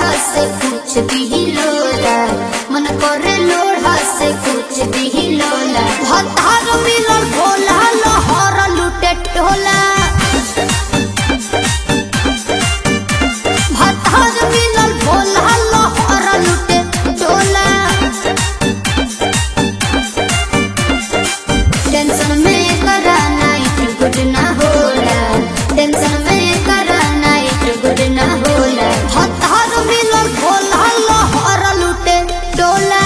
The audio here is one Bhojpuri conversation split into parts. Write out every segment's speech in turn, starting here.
लोढ़ा से कुछ भी लोला मन करे लोढ़ा से कुछ भी लोला भतार मिलल भोला लहर लुटे टोला भतार मिलल भोला लहर लुटे टोला टेंशन में करा नाइट गुड ना होला टेंशन में करा नाइट गुड ना होला हतार मिलल भोला लहर लुटे डोला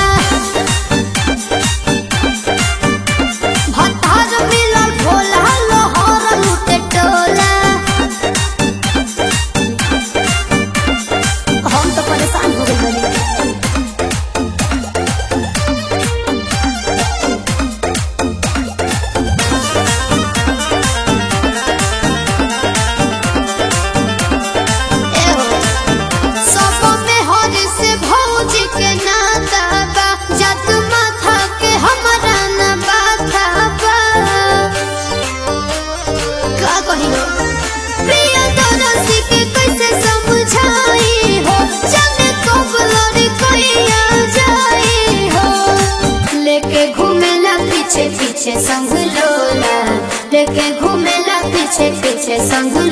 हतार मिलल भोला लहर लुटे डोला हम तो परेशान हो गए बनी सब में हर से भौज के नाता बा जत माथा के हमरा न बाथा बा का कहियो प्रिय दरसी के कैसे समझाई हो जाने कब लड़ी कहिया जाई हो लेके घूमेला पीछे पीछे संग लोला लेके घूमेला पीछे पीछे संग